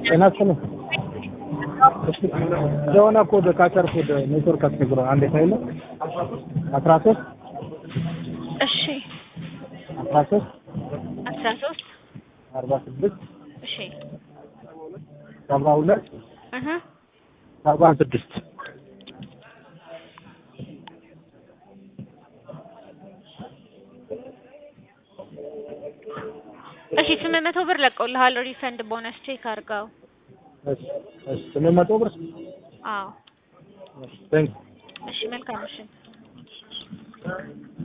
ጤና ይስጥልኝ። የሆነ ኮድ ካቸር ኮድ ኔትወርክ አስቸግሮ አንድ ፋይል አስራ ሶስት እሺ አስራ ሶስት አስራ ሶስት አርባ ስድስት እሺ ሰባ ሁለት እህ ሰባ ስድስት እሺ ስምንት መቶ ብር ለቀውልሃል። ሪፈንድ ቦነስ ቼክ አድርገው። እሺ እሺ ስምንት መቶ ብር አዎ ቴንክ እሺ መልካም እሺ